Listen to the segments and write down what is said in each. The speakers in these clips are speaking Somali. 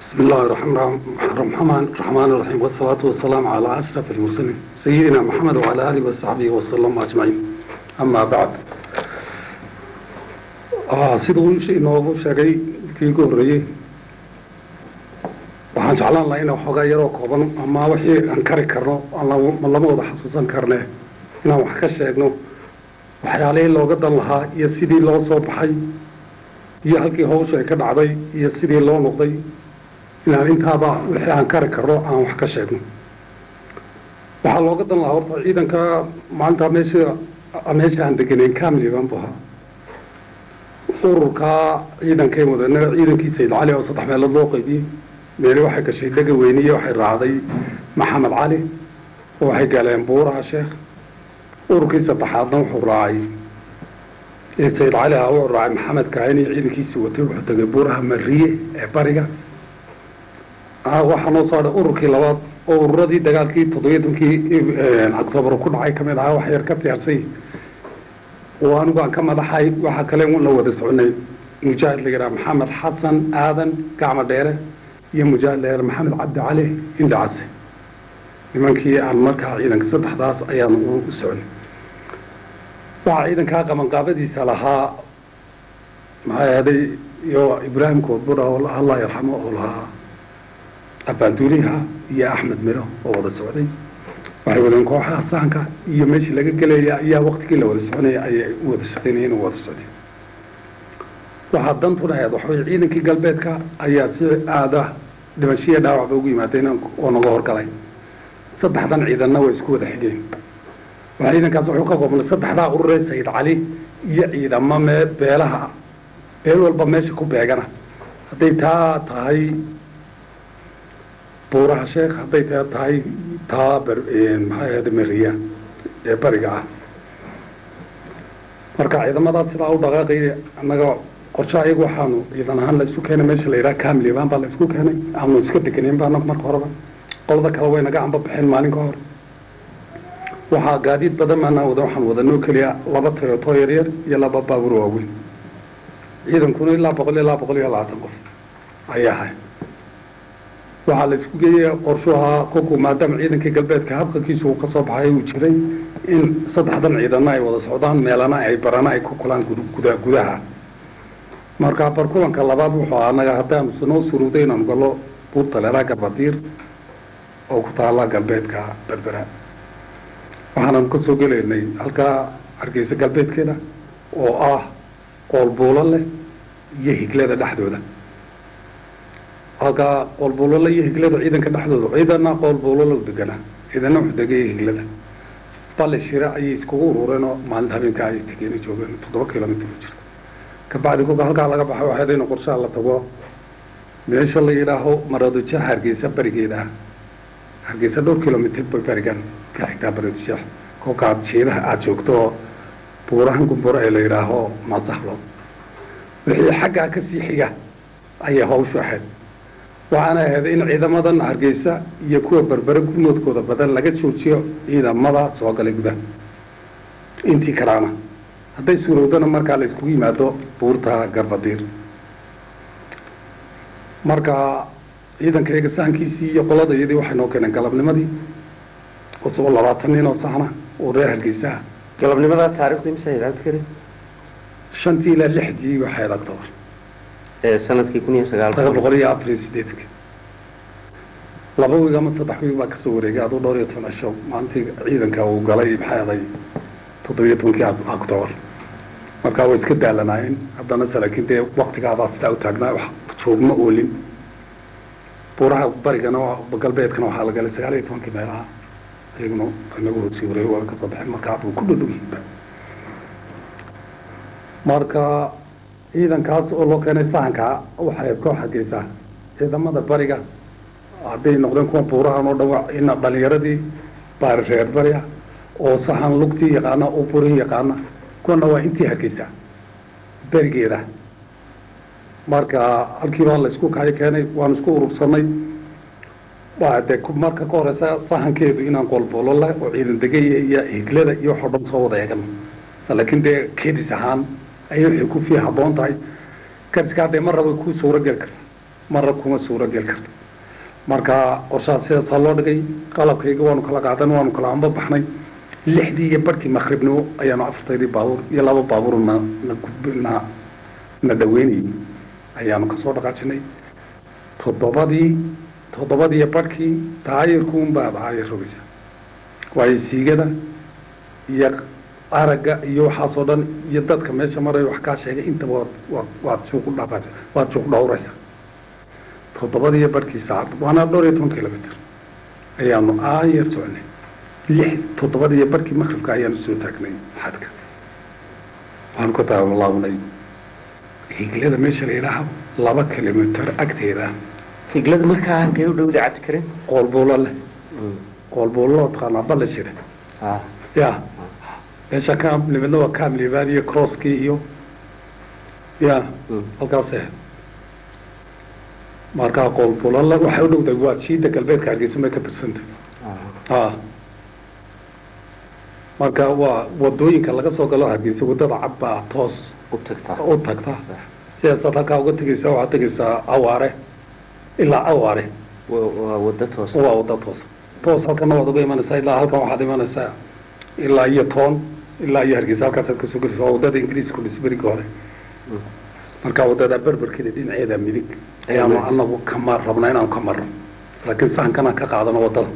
بسم الله الرحمن الرحمن الرحمن الرحيم والصلاة والسلام على أشرف المرسلين سيدنا محمد وعلى آله وصحبه وسلم أجمعين أما بعد آه siduu inoogu sheegay kii ugu horreeyey waxaan jeclaan lahaa inaan xoogaa yaroo kooban ama wixii aan kari karno aan lama wada xasuusan karne inaan wax ka sheegno waxyaalihii looga dan lahaa iyo sidii loo soo baxay iyo halkii hawsha ay ka dhacday iyo sidii loo noqday inaan intaaba wixii aan kari karno aan wax ka sheegno waxaa looga dan lahaa horta ciidanka maalintaa meesha meesha aan deganayn kamli baan bu ahaa ururkaa ciidankay wadana ciidankii sayid cali oo saddex meelood loo qaybiyey meeli waxay gashay dhega weyniye waxay raacday maxamed cali oo waxay galeen buuraha sheekh ururkii saddexaadna wuxuu raacay sayid cali ah wuxuu raacay maxamed kaani ciidankiisii watay wuxuu tegay buuraha mariye ee bariga waxaa noo soo hadhay ururkii labaad oo ururadii dagaalkii toddobiyo tobankii octoobar ku dhacay ka mid ahaa wax yar ka siyaarsay oo anigu aan ka madaxay waxaa kale la wada soconay mujaahid la yidhaha maxamed xasan aadan gacmo dheere iyo mujaahid la yidhaha maxamed cabdi cali indhacase nimankii aan markaa ciidanka saddexdaas ayaan u soconay waxaa ciidankaa qabanqaabadiisa lahaa maxay ahaday iyo ibraahim koodbura oo allah yarxamo oo lahaa abaanduuliha iyo axmed miro oo wada socday waxay wadeen kooxaha saanka iyo meeshii laga gelaya ayaa waktigii la wada soconaya ayay u wada shaqaynayeen oo wada socdeen waxaa dantuna ahayd waxaweye ciidankii galbeedka ayaa si aada dhimashiya dhaawacba ugu yimaadeen oo naga horgalay saddexdan ciidanna way isku wada xigeen waxaa ciidankaas wuxuu ka koobnay saddexdaa ururee sayid cali iyo ciidamo mee beelaha beel walba meesha ku beegana hadday taa tahay buuraha sheekh hadday taa tahay taa maxay ahada mariya ee bariga ah marka ciidamadaas sidaa u dhaqaaqaya annaga qorshe ayagu waxaanu ciidan ahaan la isu keenay meesha la yidhaha kamliban baa la isku keenay aanu iska deganeyn ba anagu marka horeba qolada kale way naga amba baxeen maalin ka hor waxaa gaadiid badan maanaa wada waxaan wadanoo keliya laba toyoto yaryar iyo laba baabuur waaweyn ciidankuna ilaa boqol ilaa boqol iyo labaatan qof ayaa ahay waxaa la isku geeyey qorshuha kolku maadaama ciidankii galbeedka habqankiisu uu ka soo baxay uu jiray in saddexdan ciidana ay wada socdaan meelana ay barana ay ku kulaan guda gudaha marka barkulanka labaad wuxuu anaga haddaanu noo suruuday inaanu gallo buurta leeraa garbadiir oo ku taala galbeedka berbera waxaananu ka soo gelaynay halkaa hargeysa galbeedkeeda oo ah qoolbuulo leh iyo higlada dhexdooda halkaa qoolbuulala iyo higlada ciidanka dhexdooda ciidana qoolbuulala u deganaa ciidana wuxuu degaya higlada bale shire ayay iskugu urureen oo maalinta habeenka ay tegeen joogeen toddoba kilomitr u jirta kabacdi kolka halkaa laga baxay waxay in qorshaha la tago meesha la yidhaaho maradojeex hargeysa barigeeda ah hargeysa dhowr kilomitr bay barigan ka xigtaa maradojeex kolkaad shiidaha aada joogto oo buurahan gumbura ee la yidhaaho masaxlo wixii xaggaa kasii xiga ayay hawshu ahayd waxaana ahayd in ciidamadan hargeysa iyo kuwa berbere gurmoodkooda badan laga joojiyo ciidamada soo galay gudaha intii kalaana hadday suurowdana markaa la iskugu yimaado buurta garbadiir marka ciidanka eegasaankiisii iyo qolada iyadii waxay noo keeneen galabnimadii isagoo labaatan nin oo saxna oo reer hargeysaha galabnimada taarikhdu imisa ilaagti kari shantii ilaa lixdii waxay adag toban ee sanadkii kun iyo sagaal sagaal boqol iyo afar iyo sideedka laba wiig ama saddex wiig baa kasoo wareegay aduu dhowr iyo toban cisho maalintii ciidanka uu galay maxay aday toddobiyo tobankii octobar markaa way iska daalanaayeen haddana se laakiin dee waktigaabaa sidaa u taagnaa wax joogma oolin buuraha barigana galbeedkana waxaa la galay sagaal iyo tobankii meelaha iyaguna inagu hoosii wareeg waa kasoo baxeen markaa buu ku dhadhow yihiinba marka ciidankaas oo loo keenay sahanka waxay koox hargeysaa ciidamada bariga hadday noqdeen kuwa buurahan oo dhan ina dhalinyaradii baari reer bariga oo sahan lugtii yaqaana oo burihii yaqaana kuwana waa intii hargeysaa berigeeda marka halkiibaa la isku kayo keenay waanu isku urursanay waa dee marka ka horeysa sahankeedu inaan qoolboolo leh oo ciidan degaya iyo higlada iyo waxoo dhan soo wada eegano laakiin dee kedis ahaan ayay waxay ku fii habboon tahay kadiska haddee mar raba ku suuro geli karta marna kuma suuro geli karto marka qorshaha sidaasaa loo dhigay qalabkayga waanu kala qaadan waanu kala amba baxnay lixdii iyo barkii maqribnimo ayaanu afartaydii baabuur iyo laba baabuur na na gudb na na dhaweynayay ayaanu kasoo dhaqaajinay toddobadii toddobadii iyo barkii daayirkuunbaa daayir rogaysa waayo siigada iyo aragga iyo waxaasoo dhan iyo dadka meesha maraya wax kaa sheegay intaba waad waad waad suuq dhaafaysa waad suuq dhowraysa toddobadii iyo barkii saacad waana dhowr iyo toban kilomitr ayaanu aayar soconay lix toddobadii iyo barkii maqribka ayaanu soo taagnay xadka waxaanu ka daawalaabnay higlada meesha la yidhaaha laba kilomitr agteeda higlada markaa halkay u dhowda cabdikarim qoolbuulo leh qoolbuulo loo taqaanaa balle shire ah ya meesha kaam nimidna waa kaam libaad iyo crosskii iyo ya halkaas ahayd markaa qoolbuulala waxay u dhowdahay waa jiida galbeedka hargeysa may ka tirsantay a marka waa wadooyinka laga soo galo hargeysa wadada cad baa toos u tagtaa u tagta sidaasaad halkaa uga tegeysaa waxaad tegeysaa awaare ilaa awaare Wa- waa wada toosa waa wada toos toos halkana waad uga imanaysaa ilaa halkan waxaad imanaysaa ilaa iyo toon ilaa iyo hargeysa halkaasaad kasoo gelaysa waa wadada ingiriiska dhisberiga hore marka wadada berberkeeda dhinaceeda midig ayaanu Ayuu anagu kama rabnaa inaanu ka marno laakiin sahankanaan ka qaadano wadada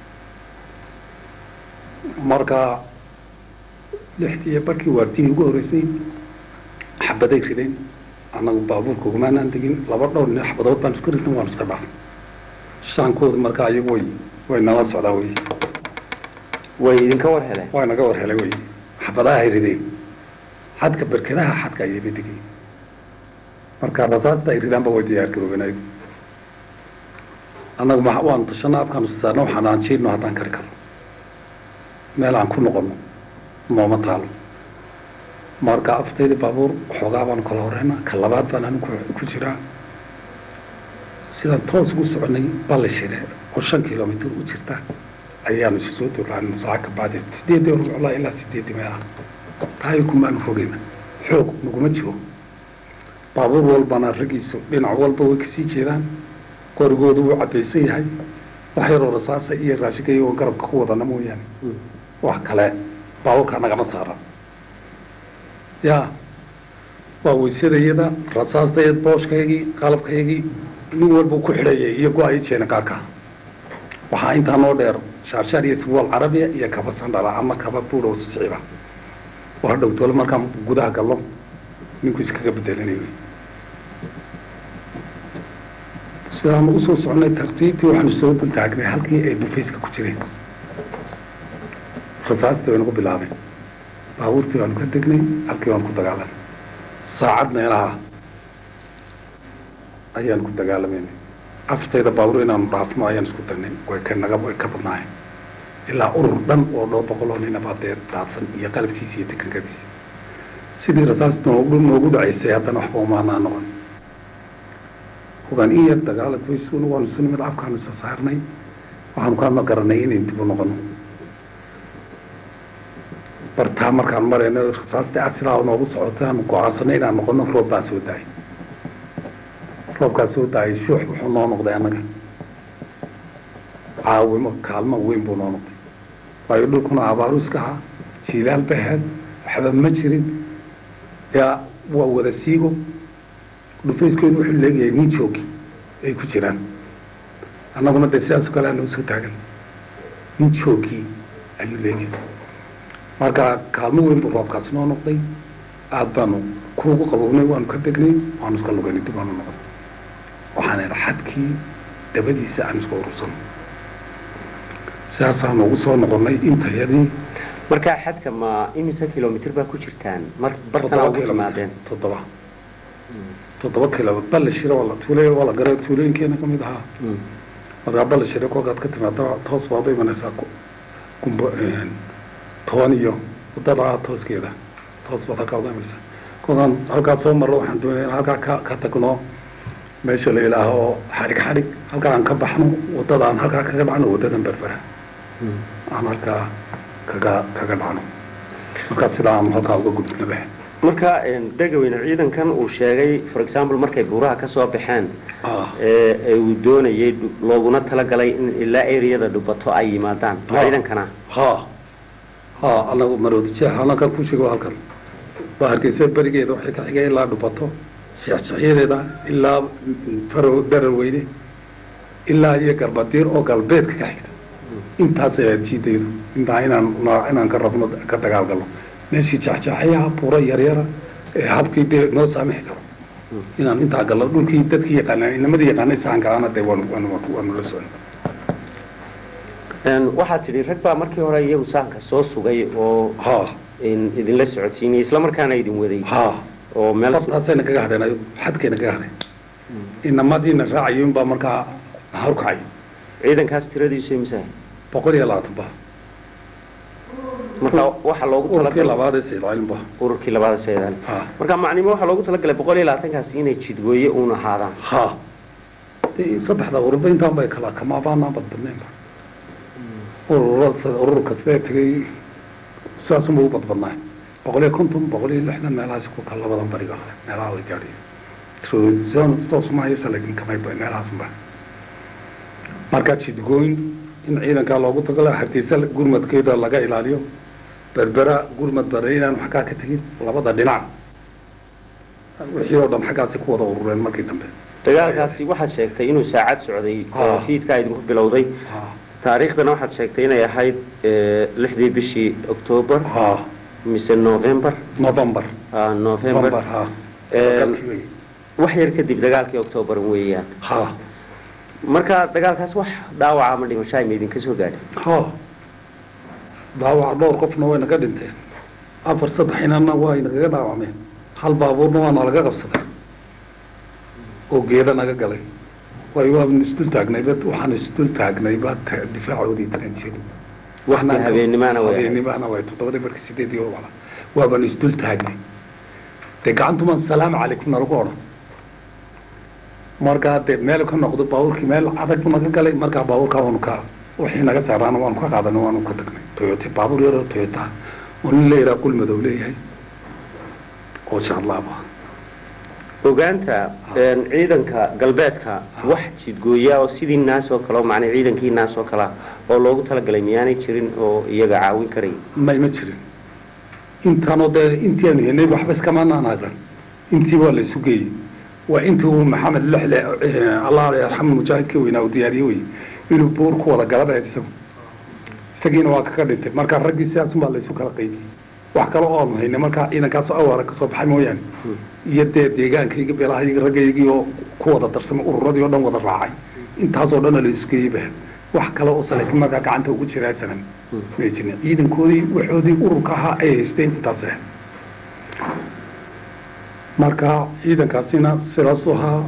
marka lixdii iyo barkii waardigii ugu horreysay xabaday rideen annagu baabuurka ugumaanaan degin laba dhowr nin xabadood baan isku ridnay waanu iska dhaafnay shaankooda marka iyagu way way nala socdaan wey way idinka war heleen waa naga war helay wey xabadaha ay rideen xadka berkadaha xadka ayay badigay marka rasaasta ay ridaanba way diyaar garoobeen ayagu annagu ma waanu tashana afkaanu saarna waxaan aan jiidno haddaan kari karno meel aan ku noqono nooma taalo marka aftayda baabuur xoogaa baanu kala horeyna ka labaad baan anigu ku- ku jiraa sidaan toos ugu soconay balle shire oo shan kilomitr u jirta ayaanu isu soo dolaanay saaca ka bacdi sideedii hor soclaa ilaa sideedii meelaha tahay kumaanu fogeyna xoog naguma jiro baabuur walbana raggiisu dhinac walba way kasii jeedaan qorigoodu wuu cabaysan yahay wax yaroo rasaasa iyo raashinka iyagoo garabka ku wadana mooyaane wax kale baabuurka nagama saara ya waa weysadayada rasaastayad booshkaygii qalabkaygii nin walba ku xidhayay iyo go-ay jeena qaarka waxaa intaa noo dheer shaarshaar iyo sirwaal carabiya iyo kaba sandhala ama kaba buurow siciba waa dhowtoole markaan gudaha gallo ninku iskaga bedelanayo sidaanu usoo soconay tartiibtii waxaanu soo dultaagnay halkii ay bufayska ku jireen rasaastii bay nagu bilaabeen baabuurtii baanu ka degnay halkii baanu ku dagaalanay saacad meelaha ayaan ku dagaalamayna aftayda baabuur inaanu dhaafno ayaan isku dagnay way ka naga way ka badnaayeen ilaa urur dhan oo dhowr boqol oo nina baa dee daadsan iyo qalabkiisa iyo teknikadiisa sidii rasaas noogu noogu dhacaysay haddana waxba umaanaa noqon hogaan in yar dagaalad waysuuna waanu isu nimid afkaanu isa saarnay waxaanu kaadna garanay inayn dib u noqono bartaa markaan marayno rasaastii aad sidaa noogu socotay aanu go-aansanay inaan noqono roob baa soo daayay roobkaa soo daayay shuux wuxuu noo noqday annaga caawimo kaalmo weyn buu noo noqday waayo dhulkuna abaaru iska ahaa jiilaal baheed waxba ma jirin yaa waa wada siigo dhufayskoodu wuxuu leegayahay nin joogi ay ku jiraan annaguna dee sidaasoo kale aanoo soo taagan nin joogii ayuu leegahay marka kaalmo weyn buu roobkaasi noo noqday aada baanu kuugu qabownay waanu ka degnay waanu iska lugaynay dib waanu noqon waxaan idha xadkii dabadiisa aan isku urursano sidaasaanu ugu soo noqonnay intayadii markaa xadka ma imise kilomitr baa ku jirtaan mar bartana ugu timaadeen toddoba toddoba kilomitr balle shire waa la tuulay waa la garay tuulooyinkeena ka mid ahaa markaa balle shire kolkaad ka timaada toos baad u imanaysaa ku- gumbo toban iyo wadada tooskeeda toos baad halkaa uga imanaysaa kolkaan halkaa soo marro waxaan doonaya in halkaa ka ka tagno meesha la ilaaho xadhig xadhig halkaa aan ka baxno wadada aan halkaa kaga dhacno wadadan berbera aan halkaa kaga kaga dhacno markaa sidaa aan halkaa uga gudbna leh marka dhegaweyne ciidankan uu sheegay for example markay buuraha ka soo baxeen ah ee ee uu doonayay dhu- looguna talagalay in ilaa areada dhubato ay yimaadaan Ha. ciidankana ha ha anagu maroodi jeex halkan ku sheego halkan waa hargeysa berigeeda waxay ka xigay ilaa dhubato jeexjeexyadeeda ilaa faro darar weyne ilaa iyo garbadiir oo galbeedka ka xigta intaas ayaa jiidaydu intaa inaan inaan ka rabno ka dagaalgalno meeshii jeexjeexayaha buuro yaryara ee habkii dee noo saamixi karo inaan intaa galno dhulkii dadkii yaqaanaa inamadii yaqaanay saan galana dee waanu waanu waanu la socon Een, waxaad tidhi rag baa markii hore iyagu sahanka soo sugay oo ha in idinla socodsiinayay isla markaana idin waday ha oo meel su- fartaasayna kaga hadheen ayagu xadkayna kaga hadheen inamadiina raacayun baa markaa horkacay ciidankaas tiradiisu imisa boqol iyo labaatan ba marka waxaa loogu ururkii talagalay labaad ee sayidcalin ba ururkii labaada seedaan ha marka macnimo waxaa loogu talagalay boqol iyo labaatankaasi inay jidgooye uun ahaadaan ha dee saddexda ururba intaan bay kala kamaabaanaan badbadnaynba ururada urur kastee tegay saasunba u badbadnaay boqol iyo konton boqol iyo lixdan meelahaas ku kala labadan bariga hore meelaha way gaadhiyen toosumahaysa laakiin kamay ba meelahaasunba markaa jidgooyn in ciidankaa loogu tagala hargeysa gurmadkeeda laga ilaaliyo berbera gurmad bare inaan waxkaa ka tegin labada dhinac wixii oo dhan xaggaasi ku wada urureen markii dambe dagaalkaasi waxaad sheegtay inuu saacad socday oo Ah. fiidkaa idinku bilowday ha taariikhdana waxaad sheegtay inay ahayd eh, lixdii bishii octoobar ha mise november november ah, november november ha Een, wax yar kadib dagaalkii octoobar weeyaan ha marka dagaalkaas wax dhaawaca ama dhimashaa ma idinka soo gaadhay ha dhaawac dhowr qofna way naga dhinteen afar saddex inana waa nagaga dhaawacmeen hal baabuurna waa nalaga qabsaday oo geeda naga galay waayo waanu isdul taagnay ba waxaan isdul taagnay ba ta- difaacoodii taranjeedu Waqti habeennimaana way ahayd. habeennimaana way toddobadii markii sideedii oo wala waabaan isdul taagnay dee gacantumaan salaamu calaykum nalagu odhan markaa dee meel ka noqdo baabuurkii meel adag buu naga galay markaa baabuurkaa waanu ka wixii naga saaraana waanu ka qaadanay waanu ka tagnay toyota baabuur yaroo toyota oo nin la yidhaha qul madow leeyahay oo shaadlaaba ogaanta een, ciidanka galbeedka wax jidgooya oo sidii naas oo kale oo macnaa ciidankii naas oo kalea oo loogu talagalay miyaanay jirin oo iyaga caawin karay may ma jirin intaanoo dee intii aanu helnay waxba iskamaanaan agran intii waa la isu geeyey waa intii uu maxamed lexle eh, allah yarxamu mujaahidka weynaa uu diyaariye wey inuu buur ku wada galanayd isagu isagiina waa kaga dhintay marka raggii sidaasun baa la isu kala qaybiyey wax kale oo aanu haynay markaa ciidankaas awaara kasoo baxay mooyaane iyo dee deegaankayga beelahayga raggaygii oo ku wada darsamay ururadii oo dhan wada raacay intaasoo dhan la isu geeyey ba wax kale oo salaakin markaa gacanta ugu jiraa sanan may jirin ciidankoodii waxoodii ururka ahaa ay haysteen intaas ah marka ciidankaasina sidaasuu ahaa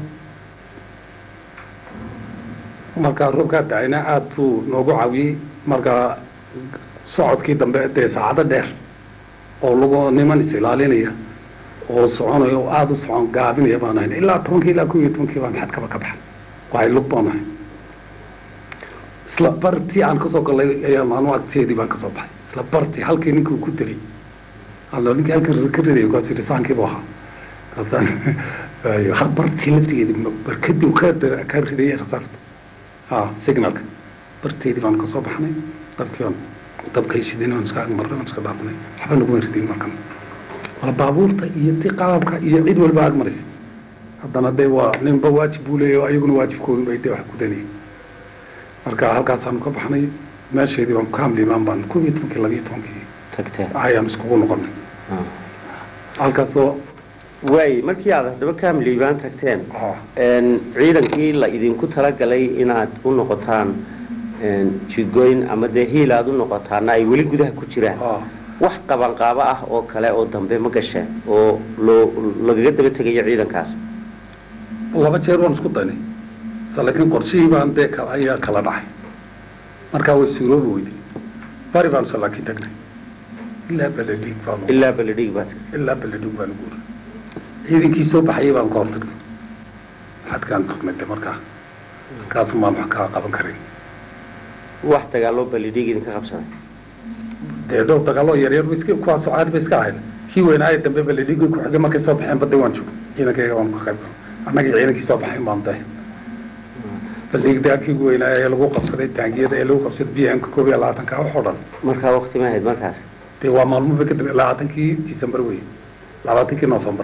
markaa roobkaa dacayna aada buu noogu caawiyey markaa socodkii dambe dee saacado dheer oo lagu niman is ilaalinaya oo soconayo oo aada u socon gaabinaya baan ahayn ilaa tobankii ilaa kow iyo tobankii baan xadkaba ka baxay waay lug baan ahay isla bartii aan kasoo galay ayaa maalmo agteedii baan kasoo baxay isla bartii halkii ninkii uu ku dilay allo ninkii halkii ka riday kaas yidhi saankiibu ahaa kaasaan ayo hal bartii laftigeedii barkadii uu ka dir- ka ridayay rasaasta ha signalka barteedii baan kasoo baxnay dabkii baan dabkay shidin aan iska agmarnay aan iska dhaafnay waxba naguma ridin markan waa baabuurta iyo ti qalabka iyo cid walba agmaraysa haddana dee waa ninba waajib buu leeyahy ayaguna waajibkoodu bay dee wax gudanayeen marka halkaasaanu ka baxnay meesheedii baan kaamlimaan baan kow iyo tobankii labiyo tobankii tagteen ayaan iskugu noqonay halkaasoo waay markii aad haddaba kaamliibaan tagteen ah, een, ciidankii la idinku talagalay inaad u noqotaan een, jidgooyn ama dee hiil aad u noqotaana ay weli gudaha ku jiraan ah, wax qabanqaabo ah oo kale oo dambe ma gasheen oo loo lagaga daba tegayo ciidankaas laba jeer waan isku daynay laakiin qorshihii baan dee kala ayaa kala dhacay markaa way suuroobi weyday bari baan soo laakiin tagnay ilaa beledhiig baanu ilaa baledhig baad tagtay ilaa beledhiig baanu guuray ciidankii soo baxayay baan ka hor tagnay xadkaan tagnay de markaa halkaas maan wax kaa qaban karin wax dagaaloo baledhig idinka qabsaday dee dhowr dagaaloo yaryar ba iska kuwaasoo caadi ba iska ahayd kii weynaaye dambe baledhigii ku xigay markay soo baxeen badda waan joogay ciidankayga waan ka qayb galay annagii ciidankii soo baxayn baan dahay baledhig dagaalkii ugu weynaaye ee lagu qabsaday taangiyada ee lagu qabsaday b m ka koob iyo labaatanka wax oo dhan markaa waqti ma ahayd markaas dee waa maalmuba kadib labaatankii december wey labaatankii november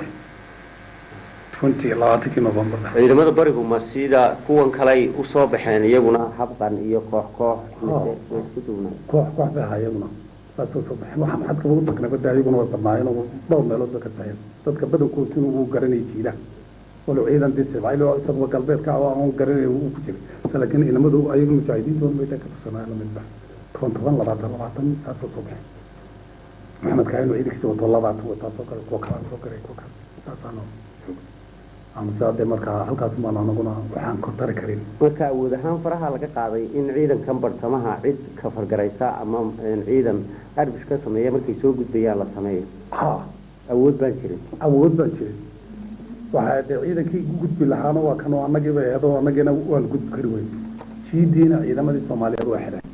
twenty labaatankii november ciidamada barigu ma sida kuwan kaley usoo baxeen iyaguna habqan iyo koox koox mise way isku duubnay koox koox bay ahaa iyaguna saasoo soo baxeen waxa maxad kaba u tagnay badda iyaguna way badnaayeen oo dhowr meelood ba ka taheen dadka badankood sinu uu garanayay jiilaha walow ciidan dee sibcayl oo isagaba galbeedka ah oo aan garanay uu ku jiray laakiin ciidamadu ayagu mujaahidiintood bay ka tirsanayeen lamidba toban toban labaatan labaatan saasoo soo baxeen maxamed kaahin oo ciidankiisa wato labaatan wataa soo galay kuwa kalaan soo galay kuwa kale saasaano amase hadee markaa halkaas maan anaguna waxaan kor tari karin marka awood ahaan faraha laga qaaday in ciidankan bartamaha cid ka fargaraysa ama ciidan arbish ka sameeya markay soo gudbayaan la sameeyo ha awood baan jirin awood baan jirin waxaa dee ciidankii gudbi lahaana waa kanoo annagiiba eedo annagiina waan gudbi kari weyn jiidiina ciidamadii soomaaliyeed waa xidhay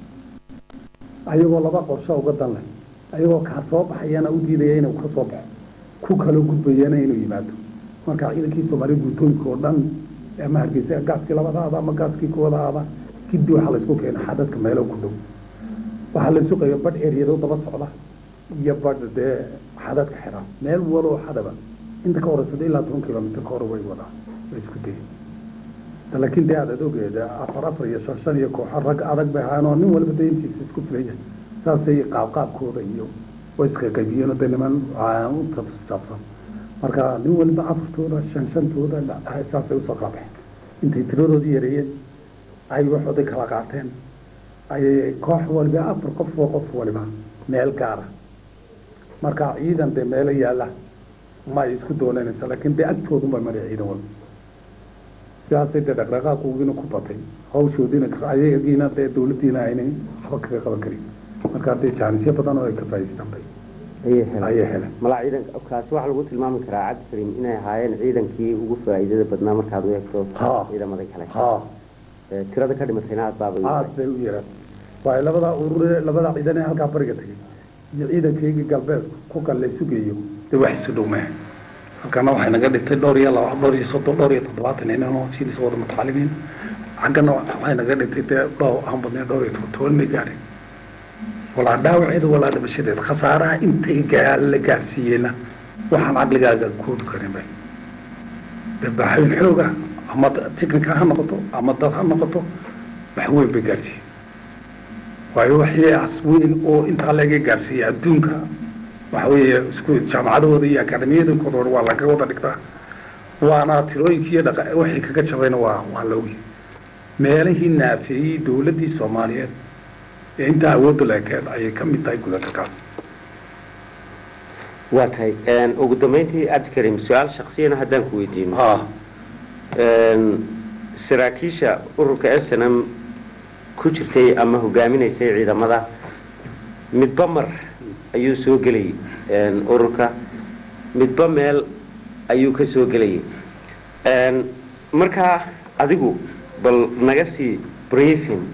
ayagoo laba qorsho uga dan leh ayagoo kaa soo baxayana u diidaya inuu ka soo baxo ku kaloo gudbayana inuu yimaado marka ciidankii soomaaliya guutooyinka oo dhan ama hargeysa gaaskii labadaada ama gaaskii kuwadaada giddi waxaa laysku keena xadadka meelo ku dhow waxaa laysu qeeya badh eryado daba socda iyo badh dee xadadka xiran meel waloo xadaba inta ka horeysada ilaa toban kilomitr ka hore way wadaa way isku dayeen laakiin dee aad ogeeda afar afar iyo shan shan iyo kooxo rag adag bay ahaan oo nin walba dee intiisa isku filaya saasay qaabqaabkooda iyo way isqaqaybiyeen dee niman u saabsan marka nin waliba afartooda shan shantooda saasay usoo kala baxeen intay tiradoodii yareeyeen ay waxooday kala qaateen ayay koox waliba afar qof oo qof waliba meel gaara marka ciidan dee meelo yaalla ma ay isku doonanaysa laakiin dee agtoodun bay maraya ciidan walba sidaasay dee dhaqdhaqaaqugiina ku batay hawshoodiina ayagiina dee dawladdiina aynay waxba kaga qaban karin marka dee jaanisyo badan oo ay ka faa'idaystaan bay ayay heleen ayay heleen malaa ciidan kaasi waxaa lagu tilmaami karaa cabdi karim inay ahaayeen ciidankii ugu faa'iidada badnaa markaad u eegto Ha. ciidamada kale ha Ee, tirada ka dhimatayna aad baabay aad bay u yaraan waayo labadaa urure labadaa ciidan ee halkaa bariga tegay iyo ciidankaygii galbeed ku kal la sugayo dee wax isu dhow maaha halkana waxay naga dhintay dhowr iyo laba dhowr iyo soddon dhowr iyo toddobaatan inanoo siilis wada mutacalimiin xaggana waxay naga dhintay dee dhowr aan badnayn dhowr iyo toban toban may gaadhin walaa dhaawaceeda walaa dhimashadeeda khasaaraha intay gaa la gaarsiiyeyna waxaan caqligaaga koobi karin bay dee baaxooyin xooga ama tikanka ha noqoto ama dad ha noqoto wax weyn bay gaarsiiyey waayo waxyaas weyn oo intaa laga gaarsiiyey adduunka waxa weeye isku jaamacadahooda iyo akademiyadankooda hore waa laga wada dhigtaa waana tirooyinkii iyo dhaqa waxay kaga jabayna waa waa la ogyahay meelihii naafeeyey dowladdii soomaaliyeed ee intaa awoodda leekeed ayay ka mid tahay gudagalkaas waa tahay Een, ugu dambeyntii cabdi karim su-aal shaksiyana haddaan ku weydiino ha Een, saraakiisha ururka s n m ku jirtay ama hogaaminaysay ciidamada midba mar ayuu soo gelayay een, ururka midba meel ayuu ka soo gelayay Een, markaa adigu bal naga sii briefing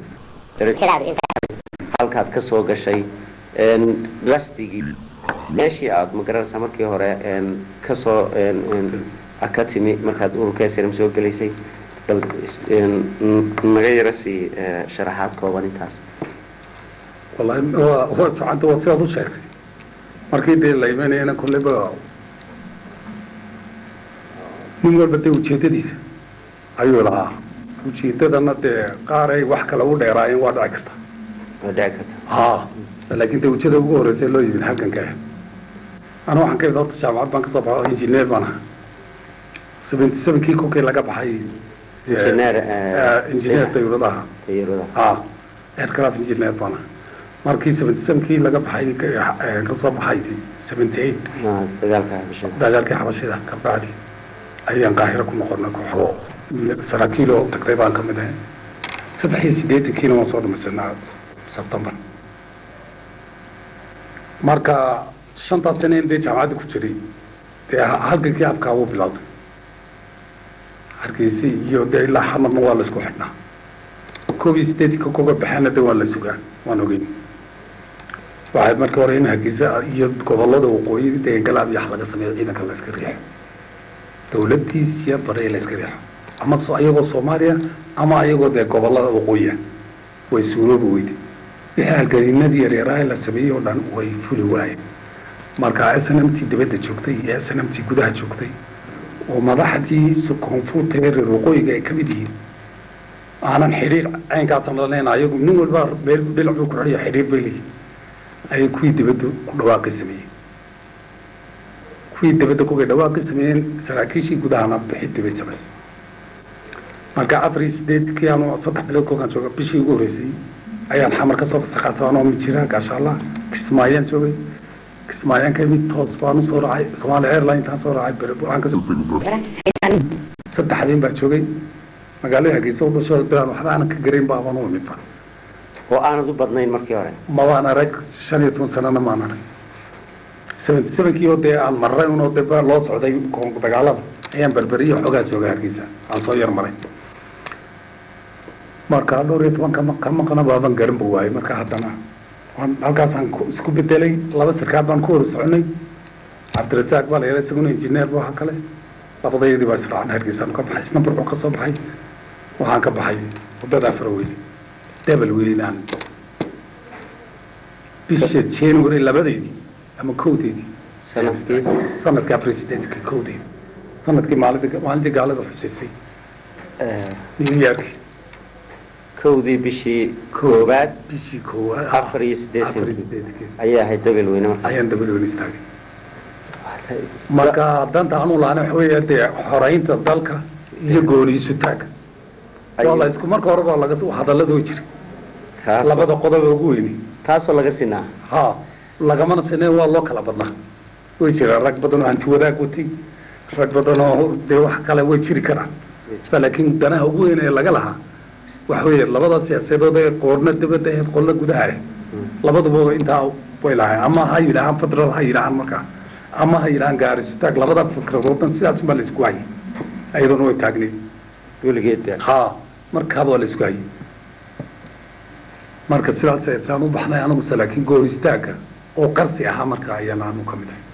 halkaad ka soo gashay een, qasdigii meeshii aad magaranaysaa markii hore een, kasoo een, een, ka timi markaad ururka srm soo gelaysay bal is- een, n- naga yara sii eh, sharaxaad kooban intaas wallahi waa waa ficanta waa sidaad u sheegtay markii dee la imanayana kolleyba nin walba dee ujeedadiisa ayuu lahaa ujeedadana dee qaar ay wax kale u dheeraayeen waa dhici karta waa dhici karta ha laakiin dee ujeeda ugu horreysay loo yimid halganka ah ana waxaan ka imid horta jaamacad baan kasoo baxay oo injineer baan ahaa seventy sevenkii kolkii laga baxay eh, Engineer, eh, eh, injineer dawladaha tayarada ah aircraft engineer baan ahaa markii seventy sevenkii laga baxay ka- eh, kasoo baxay seventy eight Ah, dagaalka habashada dagaalkii xabashida ka bacdi ayaan qaahiro ku noqonay kooxo saraakiil oo tagtay baan ka mid ahay saddex iyo siddeetankiina waan soo dhamaysanaa sebtembar marka shantaas sane in dee jaamacadda ku jiray dee halgankii habkaa wuu bilowday hargeysa iyo dee ilaa xamarna waa la isku xidhnaa koob iyo siddeetanka koga baxeena dee waa la sugaa waan ogeyn waxay marka hore in hargeysa iyo gobolada waqooyi deegangalaab iyo wax laga sameeyo ciidanka la iska riixo dawladdiisiya bare la iska riixo ama so ayagoo soomaaliya ama ayagoo dee gobolada waqooyiya way suuroobi weyde wixii halgadiinadii yaryaraha la sameeyey oo dhan way fuli waayeen marka s n m t dibadda joogtay iyo s n m t gudaha joogtay oo madaxdii koonfurta ee reer waqooyiga ay ka mid yihiin aanan xidhiir caynkaasan la leena ayagu nin walba meel dhinac buu ku xidhiya xidhiir bay leeyihin ayay kuwii dibadda ku dhawaaqi sameeyeen kuwii dibadda kuway dhawaaqi sameeyeen saraakiishii gudahana bixidii bay samaysay marka afar iyo sideedkii aanu saddex bilood kolkaan jooga bishii ugu horreysay ayaan xamar ka soo fasaqaatay anoo mijira gaashaalla kismaayaan joogay kismaayaan ka imid toos baan usoo raacay somaali airline intaan soo raacay bere waxaan kasoo saddex habeen baa joogay magaalada hargeysa u dhasho bilaan waxba aanan ka garayn ba abaan u imidba oo aanad u badnayn markii hore mabaan arag shan iyo toban sanana maan arag seventy sevenkii oo dee aan marray unoo dee ba loo socday koon- dagaalada ayaan berberiyo xoogaa joogay hargeysa aan soo yar maray marka dhowr iyo toban kama ka maqana baaban garan bu waayey marka haddana waan halkaasaan ku- isku bedelay laba sarkaal baan ku wada soconay cabdirasaaq baa la yara isaguna injineer bu ahaa kale labadayadii baa israacna hargeysaan ka baxay isna burcu ka soo baxay waxaan ka baxay waddadaa faraweyne debel weynaan bisha january labadeedii ama kowdeedii sanadkii sanadkaa presidentka kowdeedi sanadkii maalintii maalintii gaalada xuseysay eh, new york kowdii bishii koobaad bishii koowaad afar iyo afar iyo siddeetankii siddeetankii ayaa ahayd dabel weyne markaa ayaan dabal weyn istaagay marka danta anu laana waxa weeye dee xoraynta dalka iyo gooniisu taag waa la isku marka hore baa laga hadallada way jira taas labada qodob ee ugu weyni taasoo laga sinaa ha lagamana sinee waa loo kala badnaa way jiraan rag badan oo hanti wadaag watay rag badan oo dee wax kale way jiri karaan laakiin danaha ugu weyn ee laga lahaa waxa weeye labada siyaasadood ee qoorna dibadda ee qolna gudaha ah labaduba intaa way lahayn ama ha yidhaahaan federal ha yidhaahaan markaa ama ha yidhahaan gaarisutaag labada fikradoodna sidaas baa la isku hayay ayadoona way taagneed weligeed baa ha markaaba waa la isku hayay marka sidaas ayaan u baxnay anigu laakiin goor istaagga oo qarsi ahaa marka ayaan aanu ka mid ahay